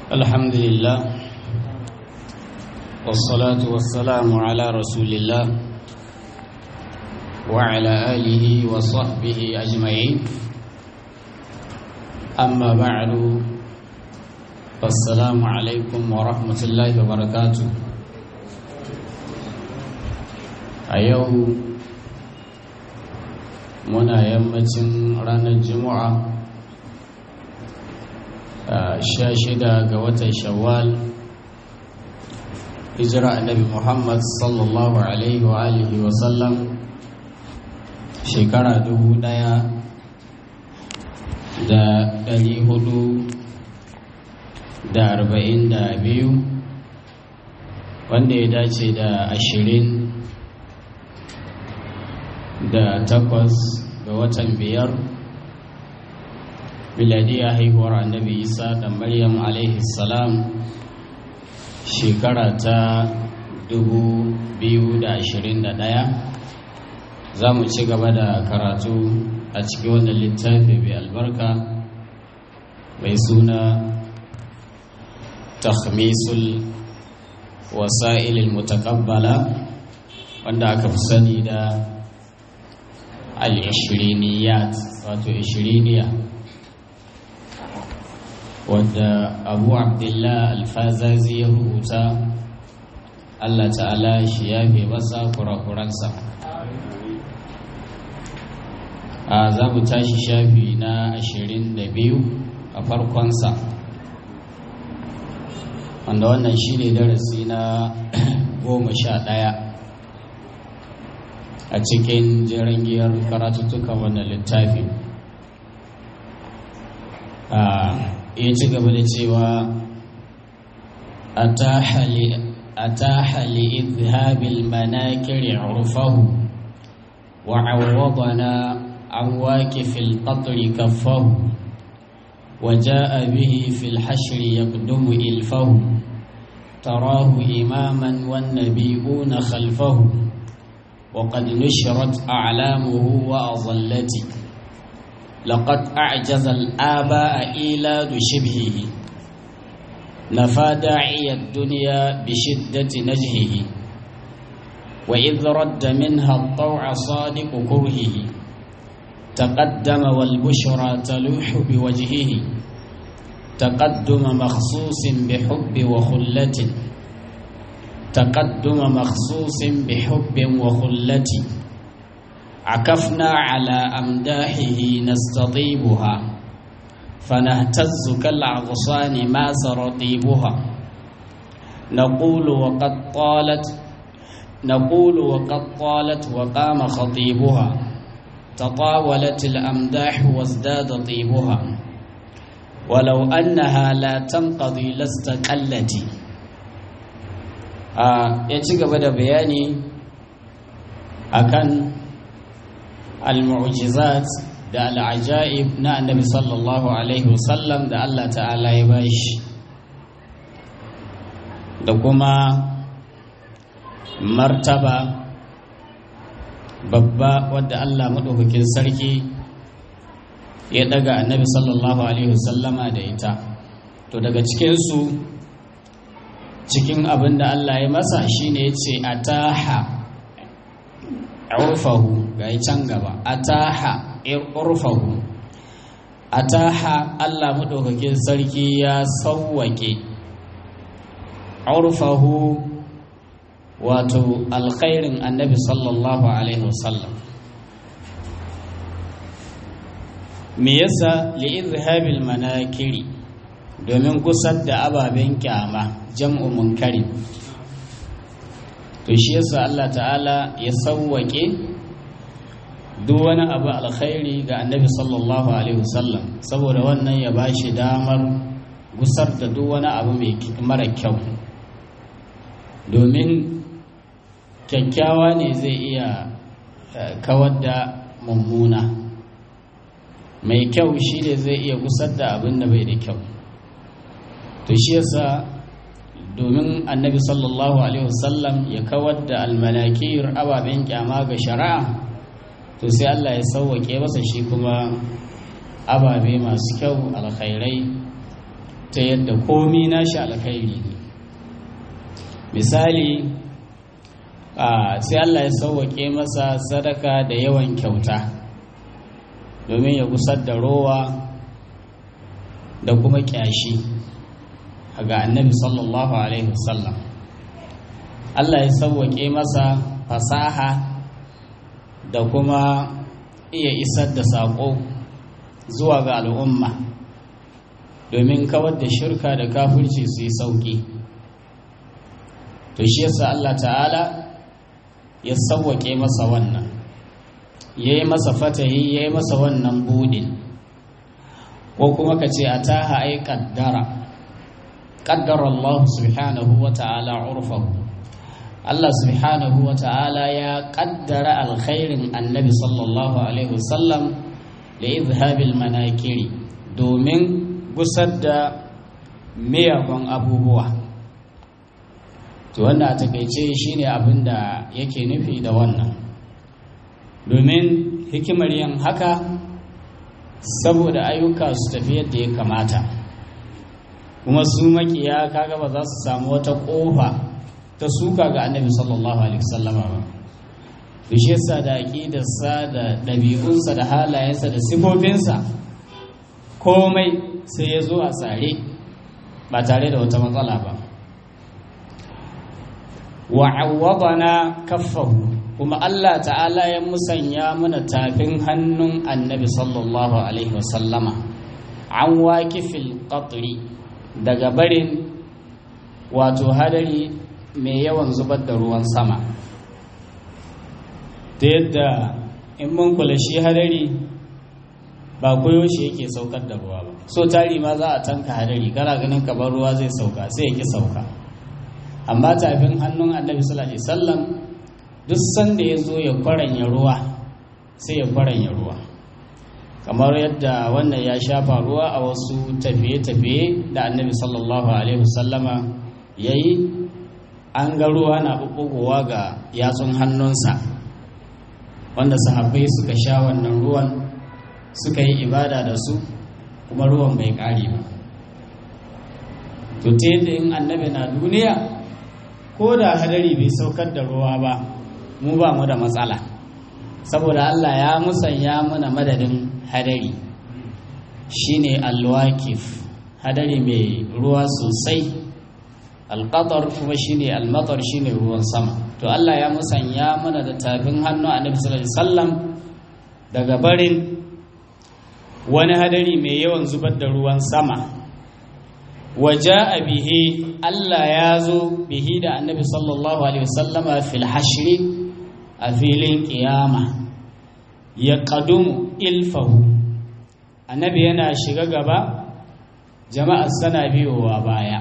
الحمد لله والصلاة والسلام على رسول الله وعلى آله وصحبه أجمعين أما بعد فالسلام عليكم ورحمة الله وبركاته أيوه muna yammacin ranar juma'a sha shida ga watan shawwal hijira annabi muhammad sallallahu alaihi wa alihi wa sallam shekara dubu daya da dari hudu da arba'in da biyu wanda ya dace da ashirin da takwas ga watan biyar miladiya haihuwar annabi isa da maryam alaihi salam shekara ta 2021 za mu ci gaba da karatu a cikin wannan littafi mai albarka mai suna takhmisul wasa'ilil mutakabbala wanda aka fi sani da al-ishiriniyat wato ishiriniya wadda abu abdullah alfazazi ya rubuta allah ta'ala shi ya fi masa kurakuransa a za mu tashi shafi na ashirin da biyu a farkonsa wanda wannan shi ne darasi na goma sha ɗaya a cikin jirangiyar karatuttukan wannan littafi ya ci gaba da cewa a ta hali izhabil manakiri urfahu wa awwadana an wake fil qatri kaffahu wa ja'a bihi fil hashri yaqdumu ilfahu tarahu imaman wan nabiyuna khalfahu وقد نشرت أعلامه وأظلت لقد أعجز الآباء إيلاد شبهه نفى داعي الدنيا بشدة نجهه وإذ رد منها الطوع صادق كرهه تقدم والبشرى تلوح بوجهه تقدم مخصوص بحب وخلة تقدم مخصوص بحب وخلة عكفنا على أمداحه نستطيبها فنهتز كالعغصان ما سرطيبها نقول وقد طالت نقول وقد طالت وقام خطيبها تطاولت الأمداح وازداد طيبها ولو أنها لا تنقضي لاستقلت ya ci gaba da bayani akan al-mu'jizat da al-ajaib na annabi sallallahu alaihi wasallam da Allah ta'ala ya bashi da kuma martaba babba wadda Allah maɗaukakin sarki ya daga annabi sallallahu alaihi wasallama da ita to daga cikinsu cikin abin da Allah ya masa shine ya ce a taha urfahu ga can gaba a taha urfahu a taha Allah maɗaukakin sarki ya sauwaƙe urfahu wato alkhairin annabi sallallahu alaihi wasallam me yasa li'izhabil manakiri domin gusar da ababen kyama jam'u munkari to shi yasa Allah ta'ala ya sauwake duk wani abu alkhairi ga annabi sallallahu alaihi wasallam saboda wannan ya bashi damar gusar da duk wani abu mai mara kyau domin kyakkyawa ne zai iya kawar da mummuna mai kyau shi ne zai iya gusar da abin da bai da kyau to shi yasa domin annabi sallallahu alaihi wasallam ya kawar da almanakir ababen kyama ga shari'a to sai Allah ya sauwake masa shi kuma ababe masu kyau alkhairai ta yadda komi nashi alkhairi ne misali sai Allah ya sauwaƙe masa sadaka da yawan kyauta domin ya gusar da rowa da kuma ƙyashi ga annabi sallallahu alaihi wasallam Allah ya sauwaƙe masa fasaha da kuma iya isar da saƙo zuwa ga al'umma domin kawar da shirka da kafirci su yi sauƙi to shi yasa Allah ta'ala ya sauwaƙe masa wannan ya yi masa fatahi ya yi masa wannan budin ko kuma ka ce a taha ai ƙaddara ƙaddara Allah subhanahu wa ta'ala urfahu Allah subhanahu wa ta'ala ya ƙaddara alkhairin annabi sallallahu alaihi wasallam da izhabil manakiri domin gusar da miyagun abubuwa to wanda a takaice shine abin da yake nufi da wannan domin hikimar yin haka saboda ayyuka su tafi yadda ya kamata kuma su makiya kaga ba za su samu wata kofa ta suka ga annabi sallallahu alaihi wasallama ba shi yasa da aqidarsa da ɗabi'unsa da halayensa da sifofinsa komai sai ya zo a tsare ba tare da wata matsala ba wa'awwadana kaffahu kuma Allah ta'ala ya musanya mana tafin hannun annabi sallallahu alaihi wasallama an wakifil qatri daga barin wato hadari mai yawan zubar da ruwan sama ta yadda in mun kula shi hadari ba koyo shi yake saukar da ruwa ba so tari ma za a tanka hadari kana ganin kamar ruwa zai sauka sai ya ki sauka amma tafin hannun annabi sallallahu alaihi wasallam duk sanda ya zo ya kwaranya ruwa sai ya kwaranya ruwa kamar yadda wannan ya shafa ruwa a wasu tafiye-tafiye da annabi sallallahu alaihi wasallama ya yi an ga ruwa na ɓuɓɓugowa ga yatsun hannunsa wanda sahabbai suka sha wannan ruwan suka yi ibada da su kuma ruwan bai ƙare ba to ta yadda in annabi na duniya ko da hadari bai saukar da ruwa ba mu ba mu da matsala saboda Allah ya musanya mana madadin hadari shine alwakif hadari mai ruwa sosai alqatar kuma shine almatar shine ruwan sama to Allah ya musanya mana da tafin hannu annabi sallallahu alaihi wasallam daga barin wani hadari mai yawan zubar da ruwan sama waja bihi Allah ya zo bihi da annabi sallallahu alaihi wasallama fil hashri a filin kiyama ya kadumu ilfahu annabi yana shiga gaba jama'ar sana biyowa baya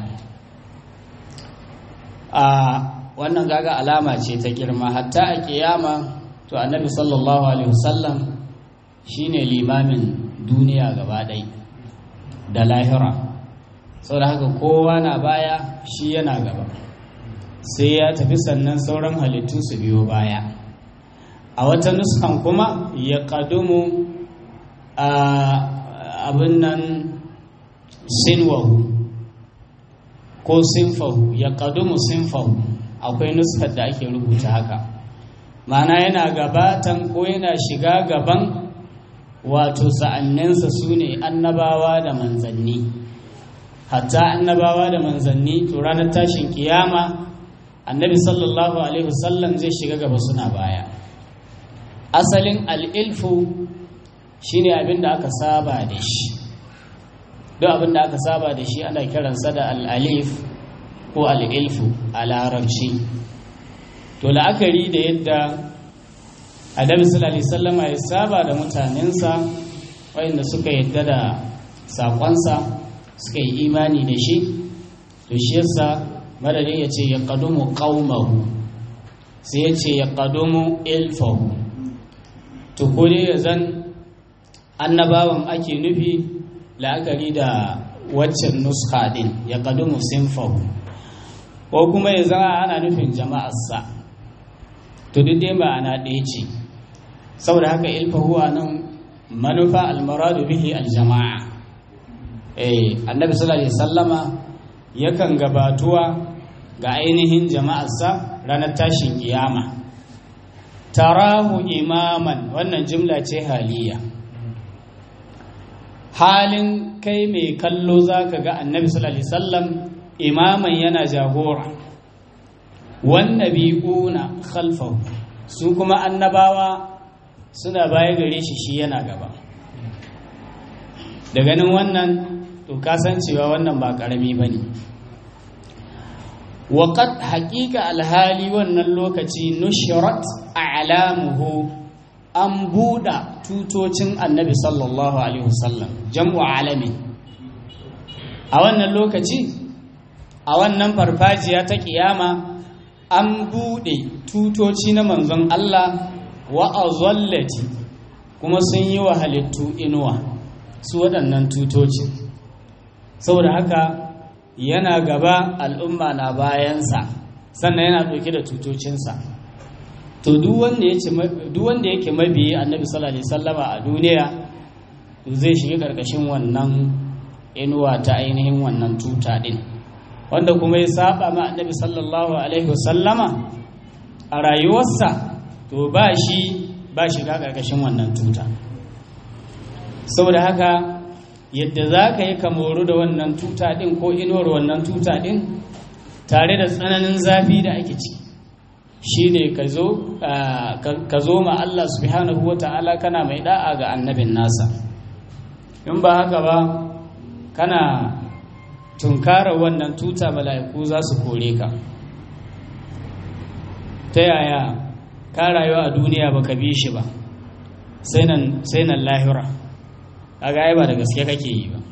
a wannan gaga alama ce ta girma hatta a kiyama to annabi sallallahu alaihi wasallam shine limamin duniya gaba ɗai da lahira sau da haka kowa na baya shi yana gaba sai ya tafi sannan sauran halittu su biyo baya a wata nuskan kuma ya kadumu a abin nan sinwahu ko sinfahu ya kadumu sinfahu akwai nuskar da ake rubuta haka mana yana gabatan ko yana shiga gaban wato sa'anninsa su ne annabawa da manzanni hatta annabawa da manzanni to ranar tashin kiyama annabi sallallahu alaihi wasallam zai shiga gaba suna baya asalin al'ilfu shine abin da aka saba da shi duk abin da aka saba da shi ana kiransa da al'alif ko al'ilfu a larabci to la'akari da yadda annabi sallallahu alaihi wasallama ya saba da mutanensa wayanda suka yadda da sakonsa suka yi imani da shi to shi yasa madadin ya ce ya kadumu qaumahu sai ya ce ya kadumu ilfahu to ko dai ya zan annabawan ake nufi la'akari da waccan nuska din ya kadumu sinfahu ko kuma ya zama ana nufin jama'arsa to duk dai ba ana ɗaya ce saboda haka ilfahu a nan manufa almaradu bihi aljama'a eh annabi sallallahu alaihi sallama yakan gabatuwa ga ainihin jama'arsa ranar tashin kiyama tarahu imaman wannan jumla ce haliya halin kai mai kallo zaka ga annabi sallallahu alaihi wasallam imaman yana jagora wannabi'una khalfahu su kuma annabawa suna baya gare shi shi yana gaba da ganin wannan to kasancewa wannan ba karami bane waqad haqiqa alhali wannan lokaci nushrat a'lamuhu an buɗa tutocin annabi sallallahu alaihi wasallam jam'u alami a wannan lokaci a wannan farfajiya ta kiyama an buɗe tutoci na manzon Allah wa azallati kuma sun yi wa halittu inuwa su waɗannan tutoci saboda haka yana gaba al'umma na bayansa sannan yana ɗauke da tutocinsa to duk wanda yake mabiyi annabi sallallahu alaihi wasallama a duniya zai shiga ƙarƙashin wannan inuwa ta ainihin wannan tuta ɗin wanda kuma ya saba ma annabi sallallahu alaihi wasallama a rayuwarsa to ba shi ba shiga ƙarƙashin wannan tuta saboda haka yadda za ka yi kamoru da wannan tuta ɗin ko inuwar wannan tuta ɗin tare da tsananin zafi da ake ciki shi ne ka zo ma Allah subhanahu wa ta'ala kana mai da'a ga annabin nasa in ba haka ba kana tunkara wannan tuta mala'iku za su kore ka ta yaya ka rayuwa a duniya ba ka bi shi ba sai nan lahira a ga ba da gaske kake yi ba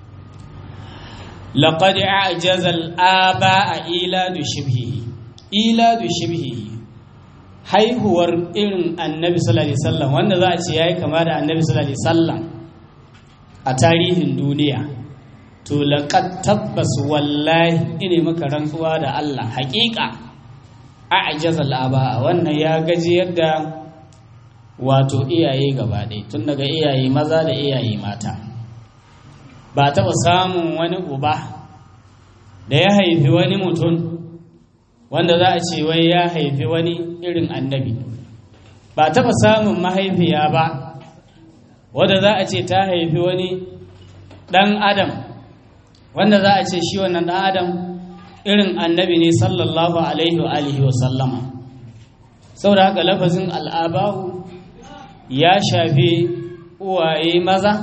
لقد أعجز الآباء إيلاد شبهه إيلاد شبهه haihuwar irin annabi sallallahu alaihi wasallam wanda za a ce yayi kama da annabi sallallahu alaihi wasallam a tarihin duniya to laqad tabbas wallahi ine maka rantsuwa da Allah haƙiƙa a'jazal aba wannan ya gaji yadda wato iyaye gaba ɗaya tun daga iyaye maza da iyaye mata ba taɓa samun wani uba da ya haifi wani mutum wanda za a ce wai ya haifi wani irin annabi ba taɓa samun mahaifiya ba wadda za a ce ta haifi wani ɗan adam wanda za a ce shi wannan ɗan adam irin annabi ne sallallahu alaihi wa alihi wa sallama saboda haka lafazin al'abahu ya shafi uwaye maza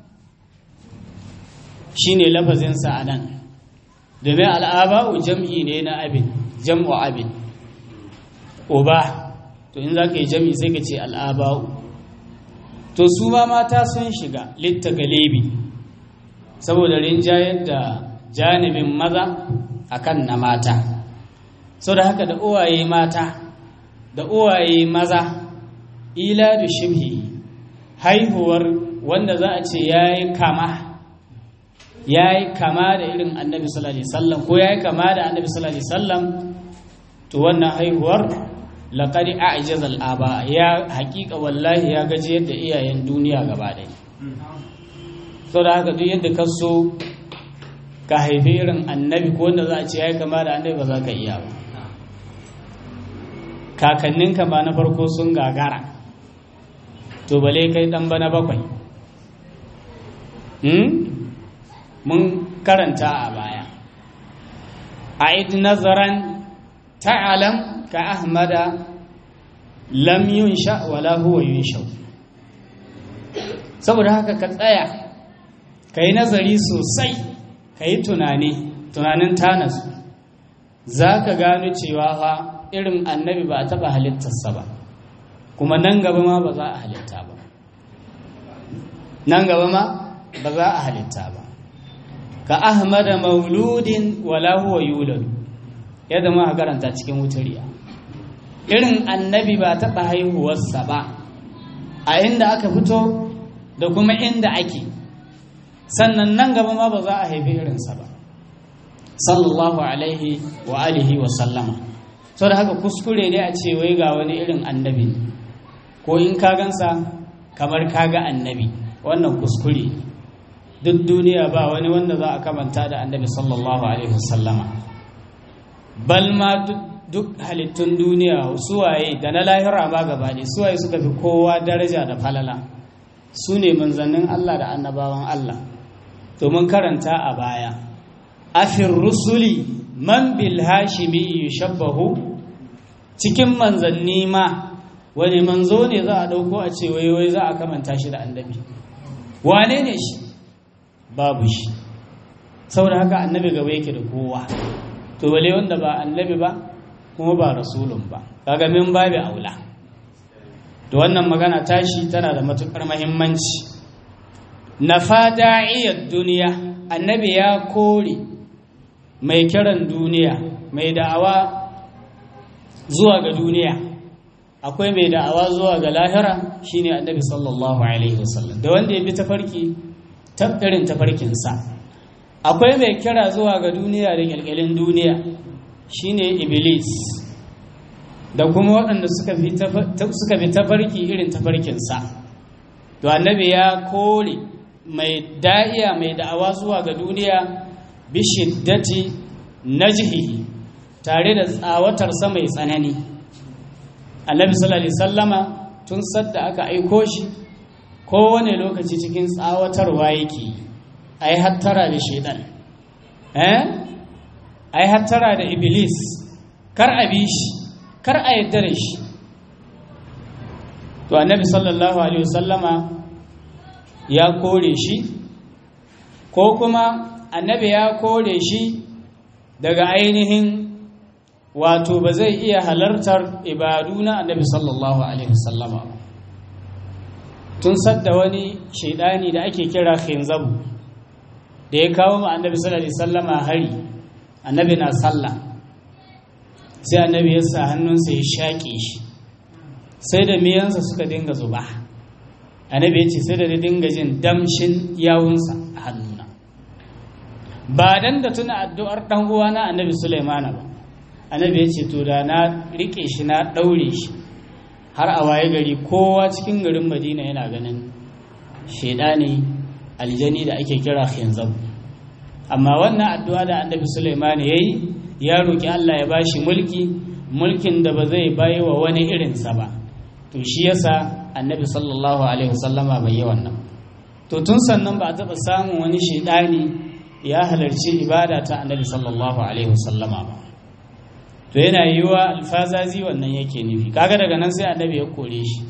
shine lafazinsa a nan domin al'aba'u jam'i ne na abin jam'u abin uba to in za ka yi jam'i sai ka ce al'aba'u to su ma mata sun shiga litta galebi saboda rinjayar da janibin maza akan na mata sau da haka da uwaye mata da uwaye maza ila da shibhi haihuwar wanda za a ce ya yi kama ya yi kama da irin annabi sallallahu alaihi wasallam ko ya yi kama da annabi sallallahu alaihi wasallam to wannan haihuwar laqad a'jaza al-aba ya haƙiƙa wallahi ya gaji yadda iyayen duniya gaba ɗaya saboda haka duk yadda ka so ka haifi irin annabi ko wanda za a ce ya yi kama da annabi ba za ka iya ba kakanninka ba na farko sun gagara to bale kai ɗan bana bakwai mun karanta a baya a nazaran ta'alam ka ahmada lam yunsha wala huwa yunsha saboda haka ka tsaya ka yi nazari sosai ka yi tunani tunanin tanasu za ka gano cewa fa irin annabi ba a taɓa halittarsa ba kuma nan gaba ma ba za a halitta ba nan gaba ma ba za a halitta ba ka ahmada mauludin wala huwa yulad yadda ma karanta cikin wutariya irin annabi ba taɓa haihuwarsa ba a inda aka fito da kuma inda ake sannan nan gaba ma ba za a haifi irinsa ba sallallahu alaihi wa alihi wa sallama sau da haka kuskure ne a ce wai ga wani irin annabi ko in ka gansa kamar ka ga annabi wannan kuskure duk duniya ba wani wanda za a kamanta da annabi sallallahu alaihi wasallama bal ma duk halittun duniya suwaye da na lahira ma gaba ne suwaye suka fi kowa daraja da falala su ne manzannin Allah da annabawan Allah to mun karanta a baya afin rusuli man bil hashimi yushabbahu cikin manzanni ma wani manzo ne za a dauko a ce wai wai za a kamanta shi da annabi wane ne shi babu shi saboda haka annabi gaba yake da kowa to wale wanda ba annabi ba kuma ba rasulun ba kaga min babu aula to wannan magana tashi tana da matukar muhimmanci nafada'iyar duniya annabi ya kore mai kiran duniya mai da'awa zuwa ga duniya akwai mai da'awa zuwa ga lahira shine annabi sallallahu alaihi wasallam da wanda ya bi tafarki tabbarin tafarkinsa akwai mai kira zuwa ga duniya da kyalkyalin duniya shine iblis da kuma waɗanda suka bi tafarki irin tafarkinsa to annabi ya kore mai da'iya mai da'awa zuwa ga duniya bi shiddati najhihi tare da tsawatarsa mai tsanani annabi sallallahu alaihi sallama tun sadda aka aiko shi kowane lokaci cikin tsawatarwa yake ai hattara da shaidan eh ai hattara da iblis kar a bi shi kar a yadda da shi to annabi sallallahu alaihi wasallama ya kore shi ko kuma annabi ya kore shi daga ainihin wato ba zai iya halartar ibadu na annabi sallallahu alaihi wasallama tun sadda wani shaidani da ake kira khinzabu da ya kawo ma annabi sallallahu alaihi wasallama hari annabi na sallah sai annabi ya sa hannunsa ya shaƙe shi sai da miyansa suka dinga zuba annabi ya ce sai da dinga jin damshin yawunsa a hannuna ba dan da tuna addu'ar dan uwana annabi Sulaimana ba annabi ya ce to da na rike shi na daure shi har a waye gari kowa cikin garin Madina yana ganin shedani aljani da ake kira khinzab amma wannan addu'a da annabi Sulaimana yayi ya roki Allah ya bashi mulki mulkin da ba zai bayi wa wani irinsa ba to shi yasa annabi sallallahu alaihi wasallama bai yi wannan to tun sannan ba a taɓa samun wani shaidani ya halarci ibada ta annabi sallallahu alaihi wasallama ba to yana yi wa alfazazi wannan yake nufi kaga daga nan sai annabi ya kore shi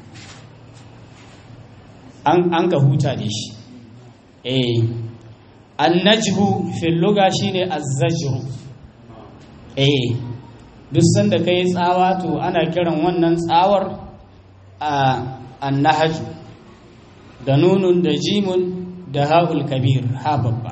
an ka huta da shi eh annajhu fil lugha shine azzajru eh duk sanda kai tsawa to ana kiran wannan tsawar a annahaju da nunun da jimun da ha'ul kabir ha babba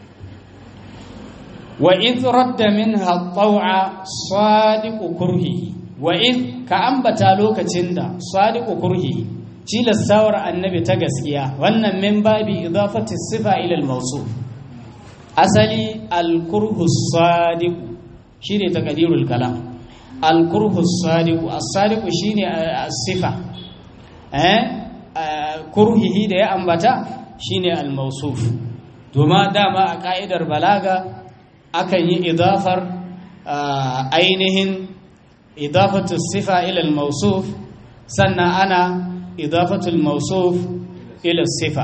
wa idh radda minha taw'a sadiqu kurhihi wa idh ka ambata lokacin da sadiqu kurhihi tilastawar annabi ta gaskiya wannan min babi idafati sifa ila al-mawsuf asali al-kurhu sadiqu shine taqdirul kalam al-kurhu sadiqu as-sadiqu shine as-sifa eh kurhihi da ya ambata shine al-mawsuf to ma dama a ka'idar balaga akan yi idafar ainihin idafatu sifa ila al-mawsuf sannan ana idafatu al-mawsuf ila sifa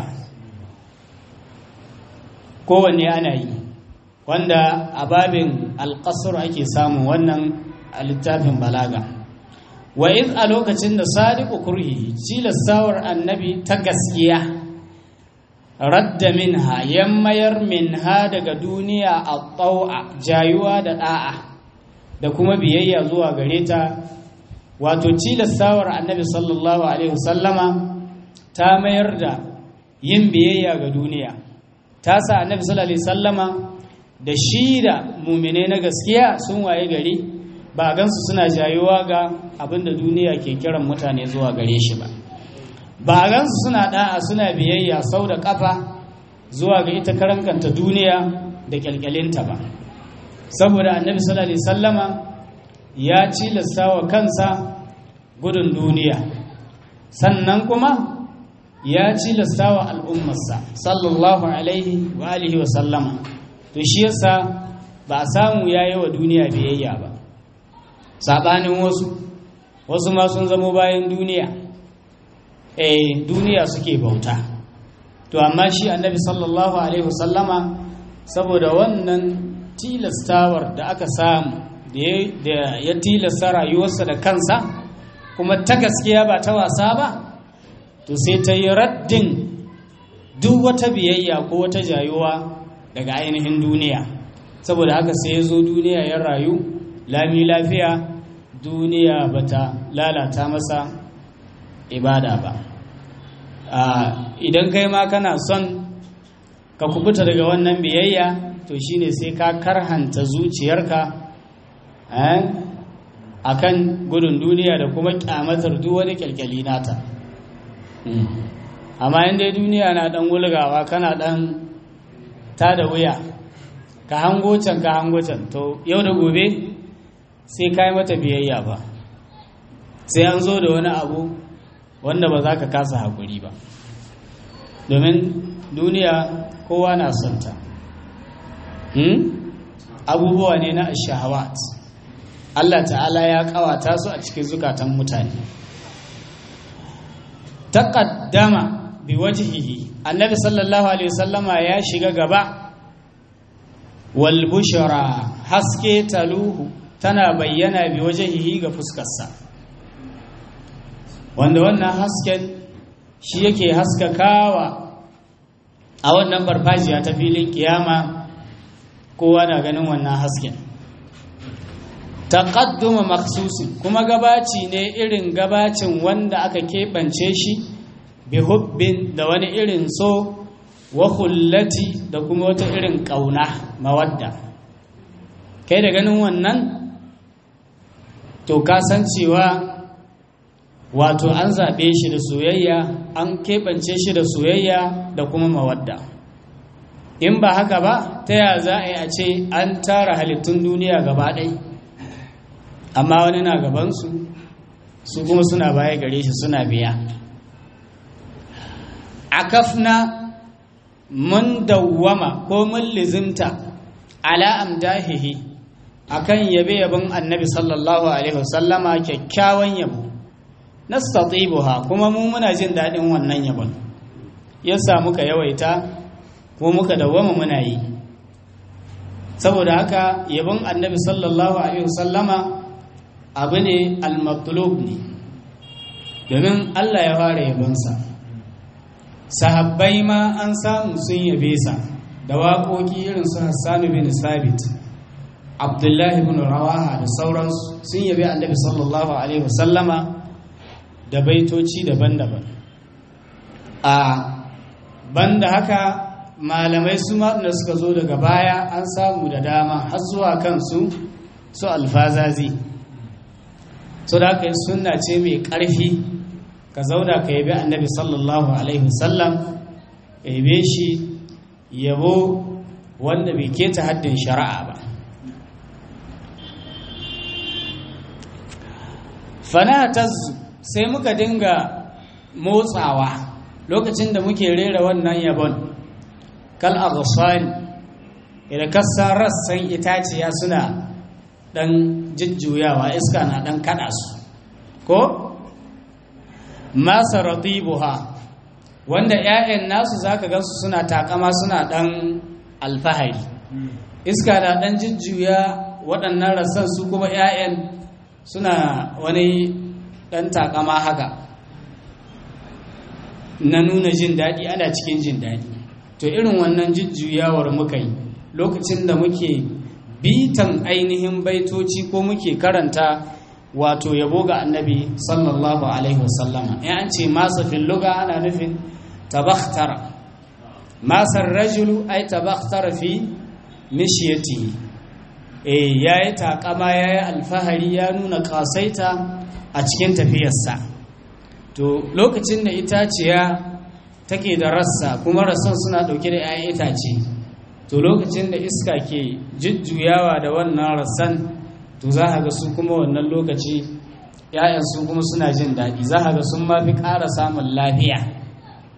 kowanne ana yi wanda a babin alƙasar ake samun wannan a littafin balaga wa iz a lokacin da sadiqu kurhi tilastawar annabi ta gaskiya radda minha yammayar minha daga duniya a tsawa jayuwa da da'a da kuma biyayya zuwa gare ta wato tilastawar annabi sallallahu alaihi wasallama ta mayar da yin biyayya ga duniya ta sa annabi sallallahu alaihi wasallama da shi da mumine na gaskiya sun waye gari ba gansu suna jayuwa ga abinda duniya ke kiran mutane zuwa gare shi ba ba gansu suna da'a suna biyayya sau da kafa zuwa ga ita karankanta duniya da kyalkyalinta ba saboda annabi sallallahu alaihi sallama ya cilasta wa kansa gudun duniya sannan kuma ya cilasta wa al'ummarsa sallallahu alaihi wa alihi wa sallama to shi yasa ba a samu ya yi wa duniya biyayya ba saɓanin wasu wasu ma sun zamo bayan duniya eh duniya suke bauta to amma shi annabi sallallahu alaihi wasallama saboda wannan tilastawar da aka samu da ya tilasta rayuwarsa da kansa kuma ta gaskiya ba ta wasa ba to sai ta yi raddin duk wata biyayya ko wata jayuwa daga ainihin duniya saboda haka sai ya zo duniya ya rayu lami lafiya duniya bata lalata masa ibada ba idan kai ma kana son ka kubuta daga wannan biyayya to shine sai ka karhanta zuciyarka a kan gudun duniya da kuma kyamatar duk wani kyalkyali nata amma inda duniya na dan wulgawa kana dan ta da wuya ka hango can ka hango can to yau da gobe sai ka yi mata biyayya ba sai an zo da wani abu wanda ba za ka kasa haƙuri ba domin duniya kowa na sonta abubuwa ne na shahawat Allah ta'ala ya kawata su a cikin zukatan mutane taqaddama biwajhihi annabi sallallahu alaihi wasallama ya shiga gaba wal bushra haske taluhu tana bayyana biwajhihi ga fuskarsa wanda wannan hasken shi yake haskakawa a wannan farfajiya ta filin kiyama kowa na ganin wannan hasken taqadduma makhsusin kuma gabaci ne irin gabacin wanda aka keɓance shi bi hubbin da wani irin so wa hullati da kuma wata irin ƙauna mawadda kai da ganin wannan to ka san cewa wato an zaɓe shi da soyayya an keɓance shi da soyayya da kuma mawadda in ba haka ba ta ya za a yi a ce an tara halittun duniya gaba ɗai amma wani na gabansu su kuma suna baya gare shi suna biya akafna mun dawwama ko mun lizimta ala amdahihi akan yabe yabon annabi sallallahu alaihi wasallama kyakkyawan yabo nastatibuha kuma mu muna jin daɗin wannan yabon yasa muka yawaita ko muka dawwama muna yi saboda haka yabon annabi sallallahu alaihi wasallama abu ne al-matlub ne domin Allah ya fara yabonsa sahabbai ma an samu sun yabe sa da waƙoƙi irin su Hassan bin Sabit Abdullahi bin Rawaha da sauransu sun yabe annabi sallallahu alaihi wasallama da baitoci daban-daban a banda haka malamai su da suka zo daga baya an samu da dama har zuwa kansu su alfazazi so da haka sunna ce mai ƙarfi ka zauna ka yabi annabi sallallahu alaihi wasallam ka yabe shi yabo wanda bai keta haddin shari'a ba fanatazzu sai muka dinga motsawa lokacin da muke rera wannan yabon kal aghsani idan kasar rassan itaciya suna dan jujjuyawa iska na dan kada su ko masa ratibuha wanda 'ya'yan nasu zaka gansu suna takama suna dan alfahari iska na dan jujjuya waɗannan rassan su kuma 'ya'yan suna wani dan takama haka na nuna jin daɗi ana cikin jin daɗi to irin wannan jujjuyawar muka yi lokacin da muke bitan ainihin baitoci ko muke karanta wato yabo ga annabi sallallahu alaihi wasallama in an ce masa filluga ana nufin tabakhtara masar rajulu ai tabakhtara fi mishiyatihi eh yayi takama yayi alfahari ya nuna kasaita a cikin tafiyarsa to lokacin da itaciya take da rassa kuma rassan suna dauke da 'ya'yan itace to lokacin da iska ke jujjuyawa da wannan rassan to za ga su kuma wannan lokaci 'ya'yan su kuma suna jin daɗi za ga sun ma fi ƙara samun lafiya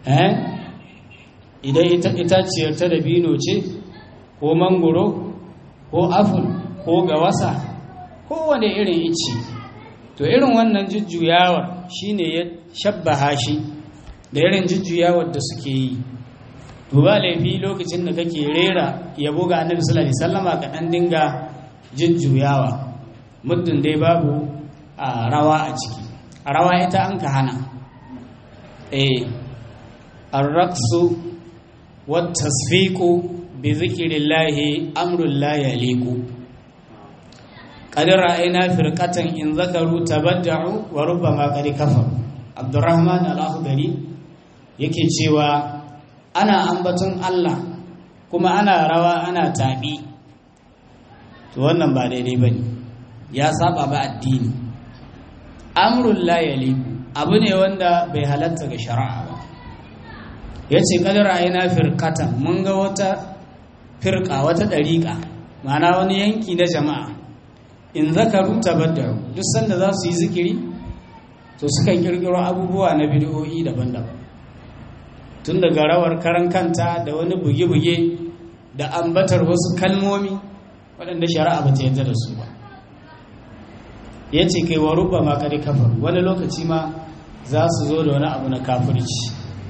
eh idan itaciyar ta dabino ce ko mangoro ko aful ko gawasa kowane irin ici to irin wannan jujjuyawar shine ya shabbaha shi da irin jujjuyawar da suke yi to ba laifi lokacin da kake rera yabo ga annabi sallallahu alaihi wasallama ka dan dinga jujjuyawa muddin dai babu a rawa a ciki a rawa ita an ka hana eh arraqsu wat tasfiqu bi zikrillahi amrul la yaliqu qad ra'ayna firqatan in zakaru tabadda'u wa rubbama qad kafaru abdurrahman al-akhdari yake cewa ana ambaton Allah kuma ana rawa ana tabi to wannan ba daidai bane ya saba ba addini amrul la yaliqu abu ne wanda bai halatta ga shari'a ba yace qad ra'ayna firqatan mun ga wata firqa wata dariqa ma'ana wani yanki na jama'a in zakaru tabaddaru duk sanda za su yi zikiri to sukan kirkiro abubuwa na bid'o'i daban-daban tun daga rawar karan kanta da wani buge-buge da ambatar wasu kalmomi waɗanda shari'a ba ta yadda da su ba ya ce kai wa rubba ma kare kafar wani lokaci ma za su zo da wani abu na kafirci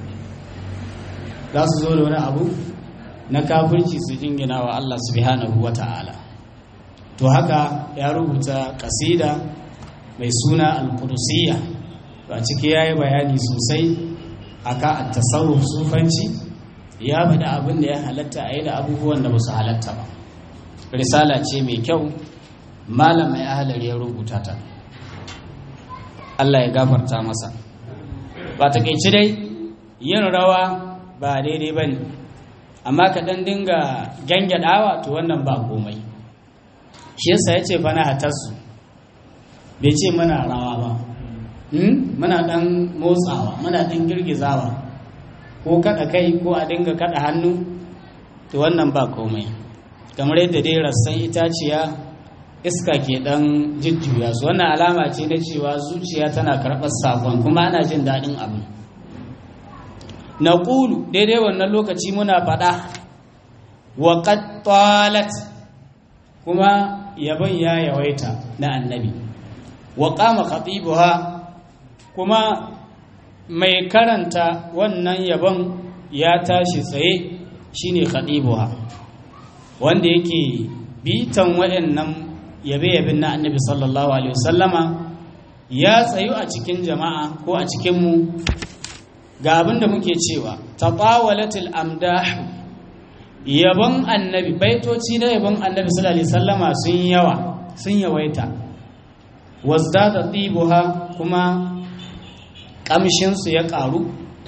za su zo da wani abu na kafirci su jingina wa Allah subhanahu wa ta'ala to haka ya rubuta kasida mai suna al-qudusiyya ba ciki yayi bayani sosai aka at-tasawuf sufanci ya faɗi abin da ya halatta a yi da abubuwan da ba su halatta ba risala ce mai kyau malam mai ahalar ya rubuta ta Allah ya gafarta masa ba ta kaici dai yin rawa ba daidai ba ne amma ka ɗan dinga gyangyaɗawa to wannan ba komai shi yasa ya ce fana hatarsu bai ce muna rawa ba muna ɗan motsawa muna ɗan girgizawa ko kaɗa kai ko a dinga kaɗa hannu to wannan ba komai kamar yadda dai rassan itaciya iska ke ɗan jujjuya su wannan alama ce na cewa zuciya tana karɓar sakon kuma ana jin daɗin abu na ƙulu daidai wannan lokaci muna faɗa wa ƙattalat kuma yabon ya yawaita na annabi wa ƙama khatibuha kuma mai karanta wannan yabon ya tashi tsaye shine khatibuha wanda yake bitan waɗannan yabe-yaben na annabi sallallahu alaihi wasallama ya tsayu a cikin jama'a ko a cikinmu ga abin da muke cewa taqawalatil amdah yabon annabi baitoci na yabon annabi sallallahu alaihi wasallama sun yawa sun yawaita wazdada tibuha kuma kamshinsu ya karu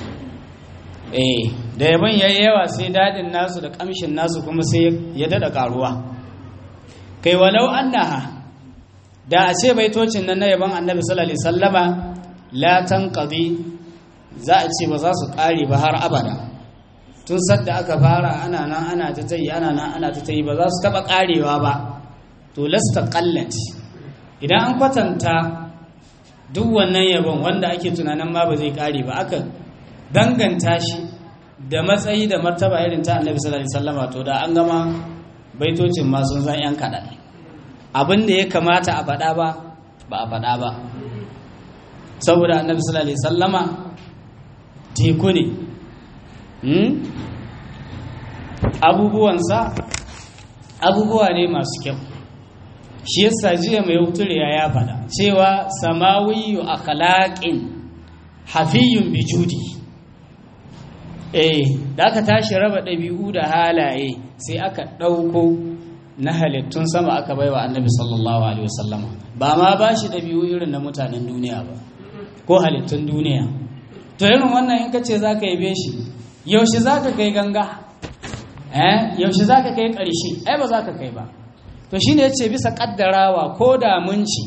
eh da yabon yayi yawa sai dadin nasu da kamshin nasu kuma sai ya dada karuwa kai walau annaha da a ce baitocin nan na yabon annabi sallallahu alaihi wasallama la tanqadi za a ce ba za su kare ba har abada tun sadda aka fara ana nan ana ta tayi ana nan ana ta tayi ba za su taba karewa ba to lasta qallat idan an kwatanta duk wannan yabon wanda ake tunanin ma ba zai kare ba aka danganta shi da matsayi da martaba irin ta annabi sallallahu alaihi wasallama to da an gama baitocin ma sun zan yan kaɗan abin da ya kamata a faɗa ba ba a faɗa ba saboda annabi sallallahu alaihi sallama teku ne abubuwansa abubuwa ne masu kyau shi yasa jiya mai wuturiya ya faɗa cewa samawiyu akhlaqin hafiyun bijudi eh da aka tashi raba ɗabi'u da halaye sai aka ɗauko na halittun sama aka baiwa annabi sallallahu alaihi wasallama ba ma ba shi ɗabi'u irin na mutanen duniya ba ko halittun duniya to irin wannan in ka ce za ka yabe shi yaushe za ka kai ganga eh yaushe za ka kai ƙarshe ai ba za ka kai ba to shine ya ce bisa ƙaddarawa ko da mun ci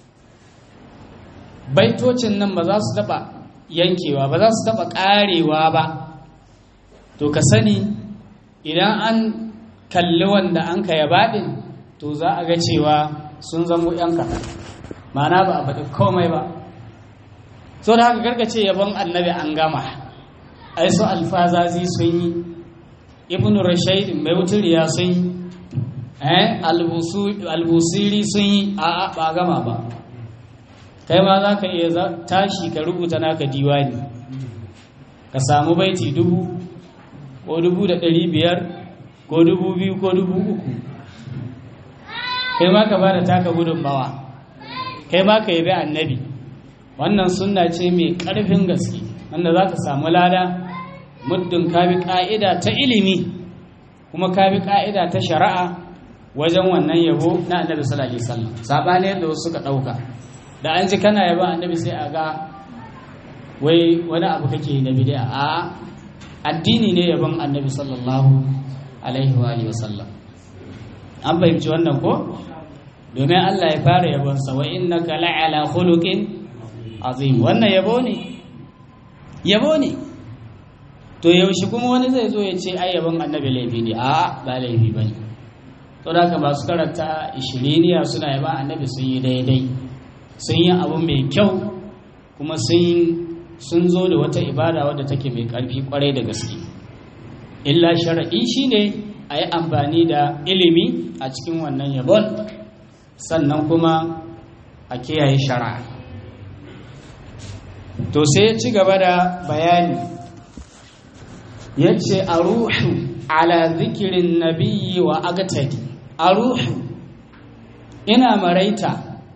baitocin nan ba za su taɓa yankewa ba za su taɓa ƙarewa ba to ka sani idan an kalli wanda an ka yaba ɗin to za a ga cewa sun zamo ‘yan kaɗan ma'ana ba a faɗi komai ba so da haka gargace yabon annabi an gama ai su alfazazi sun yi ibn rashaid mai wuturiya sun yi eh albusiri sun yi a ba gama ba kai ma za ka iya tashi ka rubuta naka diwani ka samu baiti dubu ko dubu da ɗari biyar ko dubu biyu ko dubu uku kai ma ka ba da taka gudunmawa kai ma ka yabi annabi wannan sunna ce mai ƙarfin gaske wanda za ka samu lada muddin ka bi ƙa'ida ta ilimi kuma ka bi ƙa'ida ta shari'a wajen wannan yabo na annabi sallallahu alaihi wasallam sabani yadda wasu suka ɗauka da an ji kana yaba annabi sai a ga wai wani abu kake na bid'a a addini ne yabon annabi sallallahu alaihi wa alihi wasallam an fahimci wannan ko domin Allah ya fara yabonsa wa innaka la'ala khuluqin azim wannan yabo ne yabo ne to yaushe kuma wani zai zo ya ce ai yabon annabi laifi ne a ba laifi bane to da haka masu karanta ishiriniya suna yaba annabi sun yi daidai sun yi abu mai kyau kuma sun zo da wata ibada wadda take mai karfi kwarai da gaske illa sharaɗi shine a yi amfani da ilimi a cikin wannan yabon sannan kuma a kiyaye shari'a to sai ya ci gaba da bayani ya ce a ruhu ala zikirin nabiyyi wa agatadi a ruhu ina maraita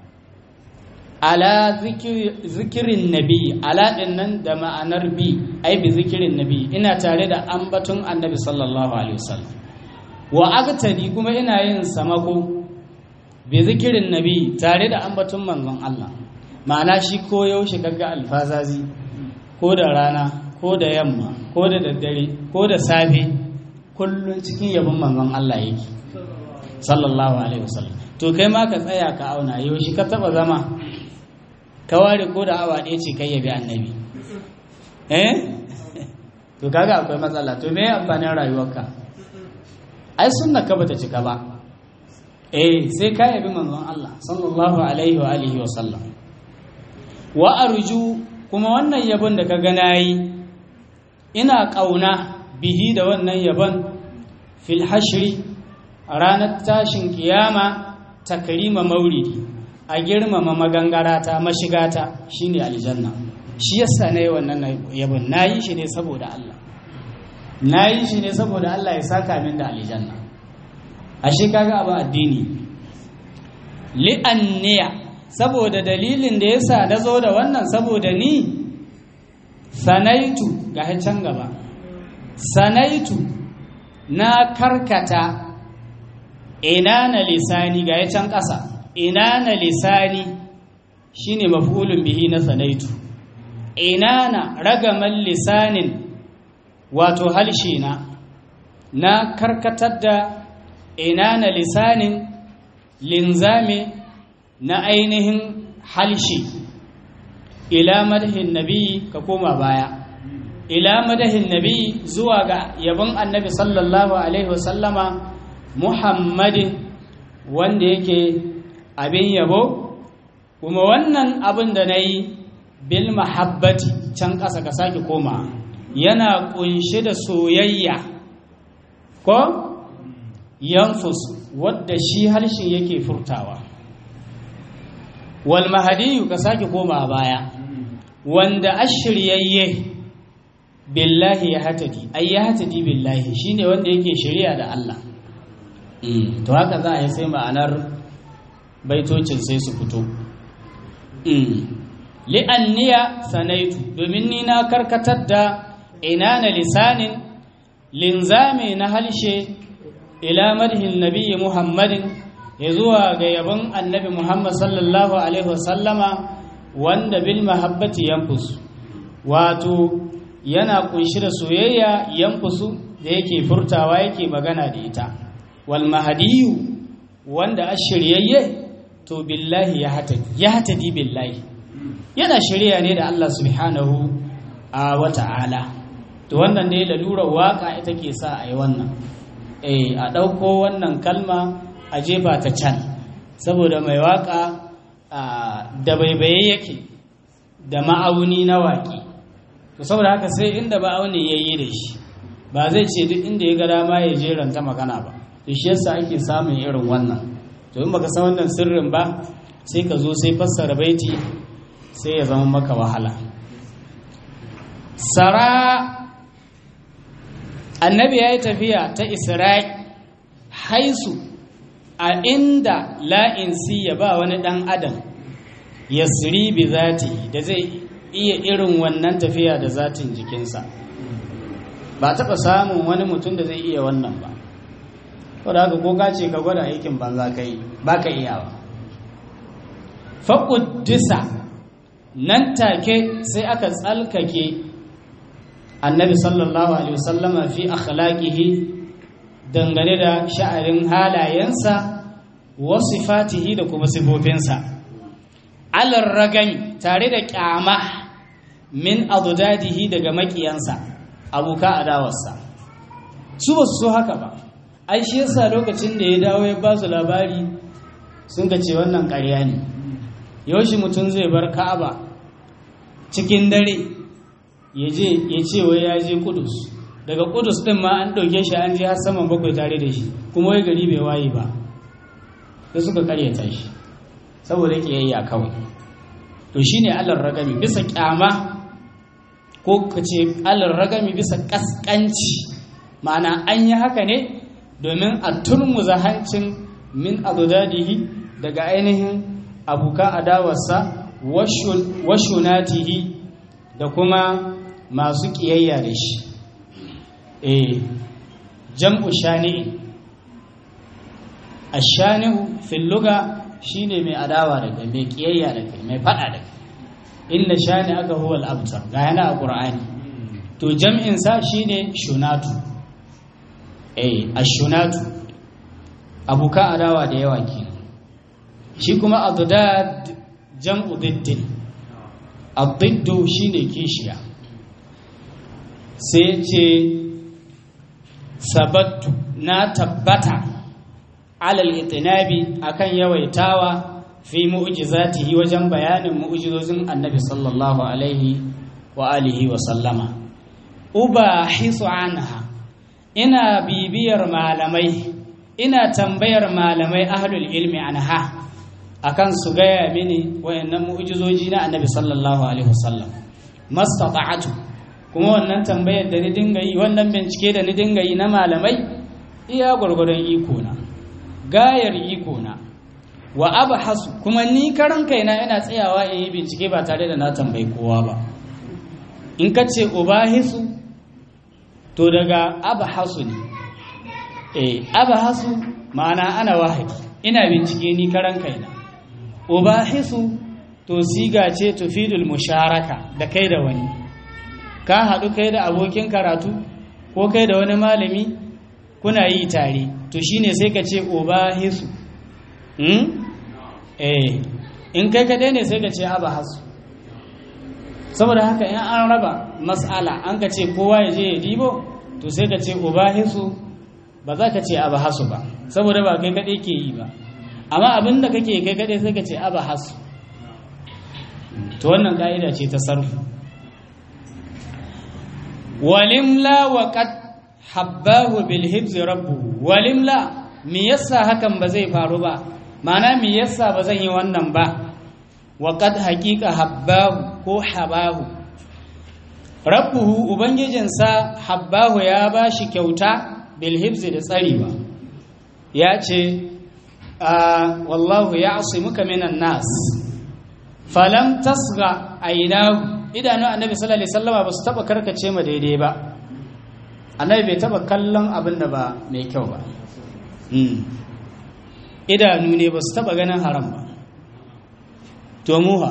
ala zikirin nabi ala nan da ma'anar bi ai bi zikirin nabi ina tare da ambaton annabi sallallahu alaihi wasallam wa agatadi kuma ina yin samako bi zikirin nabi tare da ambaton manzon Allah ma'ana shi ko yaushe kaga alfazazi ko da rana ko da yamma ko da daddare ko da safe kullun cikin yabon manzon Allah yake sallallahu alaihi wasallam to kai ma ka tsaya ka auna yaushe ka taba zama ka ware ko da awa ɗaya ce kai yabi annabi eh to kaga akwai matsala to me amfanin rayuwarka ai sunna ka bata cika ba eh sai ka yabi manzon Allah sallallahu alaihi wa alihi wa sallam wa arju kuma wannan yabon da ka ga nayi ina kauna bihi da wannan yabon fil hashri a ranar tashin kiyama takrima mauridi a girmama magangarata mashigata shine aljanna shi yasa nayi wannan yabon nayi shi ne saboda Allah nayi shi ne saboda Allah ya saka min da aljanna ashe kaga abin addini li'anniya saboda dalilin da yasa na zo da wannan saboda ni sanaitu ga can gaba sanaitu na karkata ina na lisani ga can ƙasa ina na lisani shine maf'ulun bihi na sanaitu ina na ragaman lisanin wato halshe na na karkatar da ina na lisanin linzame na ainihin halshe ila madahin nabi ka koma baya ila madahin nabi zuwa ga yabon annabi sallallahu alaihi wasallama muhammadin wanda yake abin yabo kuma wannan abin da na yi bil mahabbati can ƙasa ka sake koma yana ƙunshe da soyayya ko yanfus wadda shi harshen yake furtawa wal mahadiyu ka sake koma baya wanda ashiryayye billahi ya hatadi ai ya hatadi billahi shine wanda yake shari'a da Allah to haka za a yi sai ma'anar baitocin sai su fito li'anniya sanaitu domin ni na karkatar da ina na lisanin linzami na halshe ila madhin nabiyyi muhammadin ya zuwa ga yabon annabi muhammad sallallahu alaihi wasallama wanda bil mahabbati yanfusu wato yana kunshi da soyayya yanfusu da yake furtawa yake magana da ita wal mahadiyu wanda ashiryayye to billahi ya hatadi ya hatadi billahi yana shirya ne da Allah subhanahu a wata'ala to wannan ne lalurar waka ita ke sa a yi wannan eh a ɗauko wannan kalma a jefa ta can saboda mai waka da baibaye yake da ma'auni na waƙi to saboda haka sai inda ba auni ya yi da shi ba zai ce duk inda ya ga dama ya jeranta magana ba to shi yasa ake samun irin wannan to in baka san wannan sirrin ba sai ka zo sai fassara baiti sai ya zama maka wahala sara annabi ya yi tafiya ta isra'i haisu a inda la'insi ya ba wani ɗan adam ya bi zati da zai iya irin wannan tafiya da zatin jikinsa ba taɓa samun wani mutum da zai iya wannan ba wadda haka ko ka ce ka gwada aikin banza ka yi ba ka iyawa faƙuddisa nan take sai aka tsalkake annabi sallallahu alaihi wasallama fi akhlaqihi dangane da sha'arin halayensa wa sifatihi da kuma sifofinsa alar ragami tare da kyama min adudadihi daga makiyansa abuka adawarsa su ba su so haka ba ai shi yasa lokacin da ya dawo ya ba su labari sun ga ce wannan ƙarya ne yaushe mutum zai bar ka'aba cikin dare ya je ya ce wai ya je kudus daga kudus din ma an ɗauke shi an je har saman bakwai tare da shi kuma wai gari bai waye ba da suka karyata shi saboda kiyayya kawai to shine alar ragami bisa kyama ko ka ce alar ragami bisa kaskanci ma'ana an yi haka ne domin a turmuza hancin min adudadihi daga ainihin abuka adawarsa washunatihi da kuma masu kiyayya da shi eh jam'u shani'i ashani'u fil lugha shine mai adawa da kai mai kiyayya da kai mai fada da kai inna shani aka huwa al-abtar ga yana a qur'ani to jam'in sa shine shunatu eh ashunatu abuka adawa da yawa ke shi kuma adad jam'u diddin adiddu shine kishiya sai ce sabattu na tabbata alal itinabi akan yawaitawa fi mu'jizatihi wajen bayanin mu'jizozin annabi sallallahu alaihi wa alihi wa sallama ubahisu anha ina bibiyar malamai ina tambayar malamai ahlul ilmi anha akan su gaya mini wayannan mu'jizoji na annabi sallallahu alaihi wasallam mastata'atu kuma wannan tambayar da ni dinga yi wannan bincike da ni dinga yi na malamai iya gwargwadon iko na gayar iko na wa abhasu kuma ni karan kaina ina tsayawa in yi bincike ba tare da na tambayi kowa ba in ka ce ubahisu to daga abhasu ne eh abhasu ma'ana ana wahayi ina bincike ni karan kaina ubahisu to siga ce tufidul musharaka da kai da wani ka haɗu kai da abokin karatu ko kai da wani malami kuna yi tare to shine sai ka ce ubahisu hmm? eh in kai kadai ne sai ka ce abahasu saboda haka in an raba mas'ala an ka ce kowa ya je ya dibo to sai ka ce ubahisu ba za ka ce abahasu ba saboda ba kai kadai ke yi ba amma abin da kake kai kadai sai ka ce abahasu to wannan ka'ida ce ta sarfu walimla wa qad habbahu bil hibzi rabbuhu walimla me yasa hakan ba zai faru ba ma'ana me yasa ba zan yi wannan ba wa qad haqiqa habbahu ko habahu rabbuhu ubangijinsa habbahu ya bashi kyauta bil hibzi da tsarewa ya ce wallahu ya asimuka minan nas falam tasga ainahu idanu annabi sallallahu alaihi wasallama ba su taba karkace ma daidai ba annabi bai taba kallon abin da ba mai kyau ba idanu ne ba su taba ganin haram ba to muha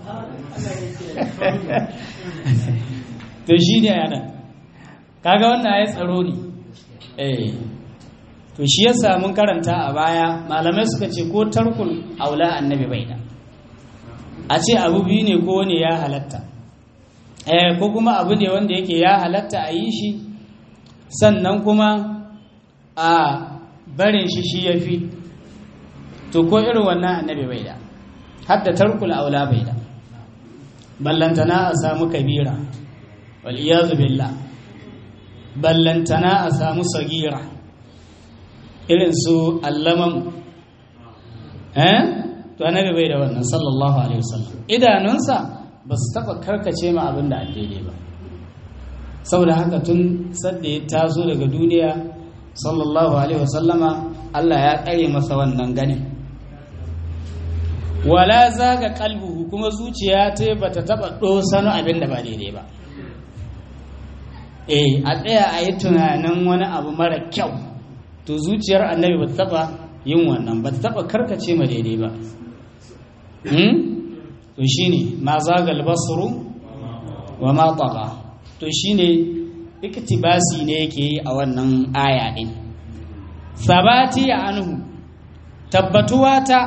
to shi ne yana kaga wannan ya tsaro ne eh to shi yasa mun karanta a baya malamai suka ce ko tarkul aula annabi bai da a ce abu biyu ne ko ne ya halatta eh ko kuma abu ne wanda yake ya halatta a yi shi sannan kuma a barin shi shi ya fi to ko irin wannan annabi bai da hadda tarkul aula bai da ballantana a samu kabira wal billah ballantana a samu sagira irin su allaman eh to annabi bai da wannan sallallahu alaihi wasallam idanunsa ba su taba karkace ma abin da daidai ba saboda haka tun sadda ya taso daga duniya sallallahu alaihi wasallama Allah ya tsare masa wannan ganin wala zaga kalbuhu kuma zuciya ta bata taba dosano abin da ba daidai ba eh a tsaya a yi tunanin wani abu mara kyau to zuciyar annabi ba ta taba yin wannan ba ta taba karkace ma daidai ba to shine ma zagal basru wa ma taqa to shine iktibasi ne yake yi a wannan aya din sabati anhu tabbatuwa ta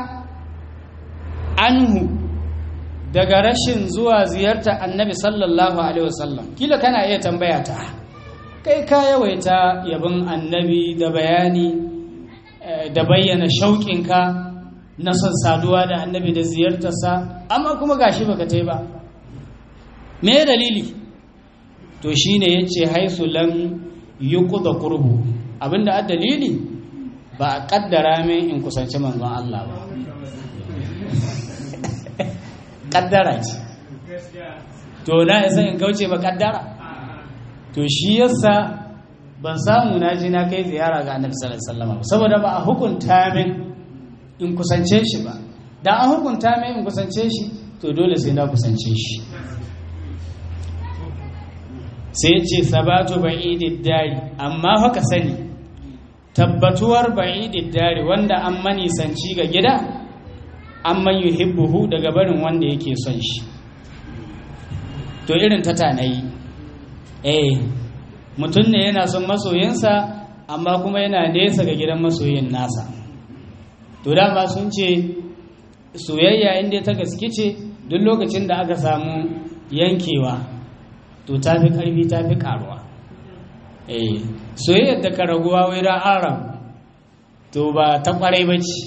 anhu daga rashin zuwa ziyarta annabi sallallahu alaihi wasallam kila kana iya tambaya ta kai ka yawaita yabin annabi da bayani da bayyana shauƙinka na son saduwa da annabi da ziyartarsa amma kuma gashi baka tai ba me dalili to shine yace haisu lam yuqda qurbu abinda a dalili ba a kaddara min in kusanci manzon Allah ba kaddara ce to na isa in kauce ba kaddara to shi yasa ban samu na je na kai ziyara ga annabi sallallahu alaihi wasallam saboda ba a hukunta min in kusance shi ba da an hukunta min in kusance shi to dole sai na kusance shi sai ce sabatu ba'idid dari amma haka sani tabbatuwar ba'idid dari wanda an manisanci ga gida amman yuhibbuhu daga barin wanda yake son shi to irin ta tanayi eh mutum ne yana son masoyinsa amma kuma yana nesa ga gidan masoyin nasa to dama sun ce soyayya inda ta gaske ce duk lokacin da aka samu yankewa to ta fi karfi ta fi karuwa eh soyayyar da ka raguwa wai da arab to ba ta kwarai ba ce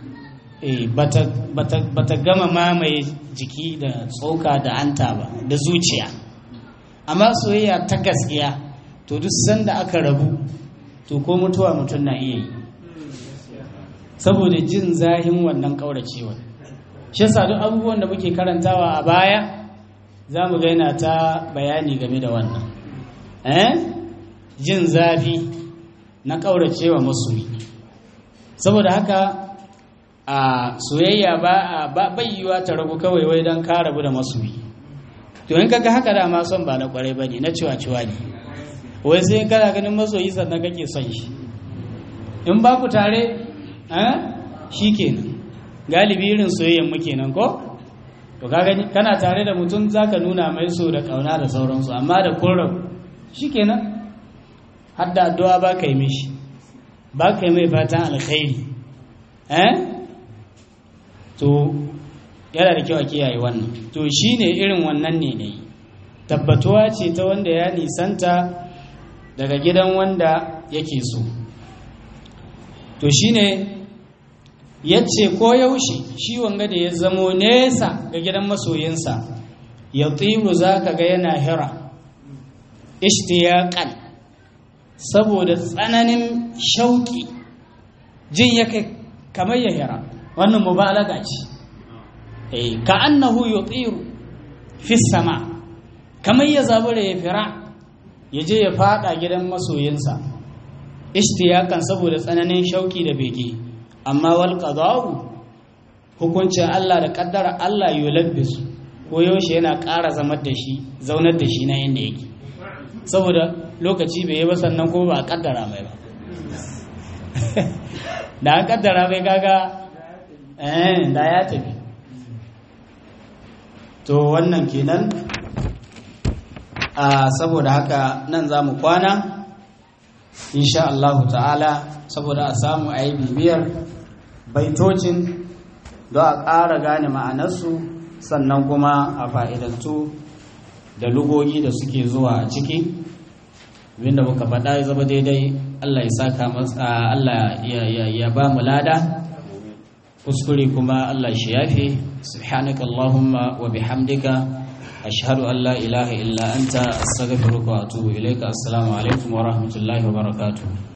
ba ta gama mamaye jiki da tsoka da anta ba da zuciya amma soyayya ta gaskiya to duk sanda aka rabu to ko mutuwa mutum na iya yi saboda jin zahin wannan ƙauracewa shi yasa duk abubuwan da muke karantawa a baya za mu gaina ta bayani game da wannan eh jin zafi na ƙauracewa masoyi saboda haka a soyayya ba a bayyuwa ta ragu kawai wai don ka rabu da masoyi to in kaga haka dama son ba na kwarai bane na ciwa ciwa ne wai sai kana ganin masoyi sannan kake son shi in ba ku tare eh shikenan galibi irin soyayyan mu kenan ko to ka gani kana tare da mutum zaka nuna mai so da kauna da sauransu amma da kun rabu shikenan har da addu'a ba ka yi mishi ba ka yi mai fatan alkhairi eh to yana da kyau a kiyaye wannan to shine irin wannan ne ne tabbatuwa ce ta wanda ya nisanta daga gidan wanda yake so to shine yace ko yaushe shi wanga da ya zamo nesa ga gidan masoyinsa ya tsiru zaka ga yana hira ishtiyaqan saboda tsananin shauki jin yake kamar ya hira wannan mubalaga ce eh ka annahu yutiru fi sama kamar ya zabura ya fira ya je ya fada gidan masoyinsa ishtiyakan saboda tsananin shauki da bege amma wal qada'u hukuncin Allah da kaddara Allah yulabbis ko yaushe yana ƙara zamar da shi zaunar da shi na inda yake saboda lokaci bai yi ba sannan ko ba a kaddara mai ba da an kaddara mai gaga eh da ya tafi to wannan kenan a saboda haka nan za mu kwana insha Allah ta'ala saboda a samu a yi bibiyar baitocin don a ƙara gane ma'anarsu sannan kuma a fa'idantu da lugogi da suke zuwa a ciki abinda muka faɗa ya zama daidai Allah ya saka masa Allah ya ba mu lada kuskure kuma Allah shi yafe subhanaka Allahumma wa bihamdika ashhadu an la ilaha illa anta astaghfiruka wa atubu ilaika assalamu alaikum wa rahmatullahi wa barakatuh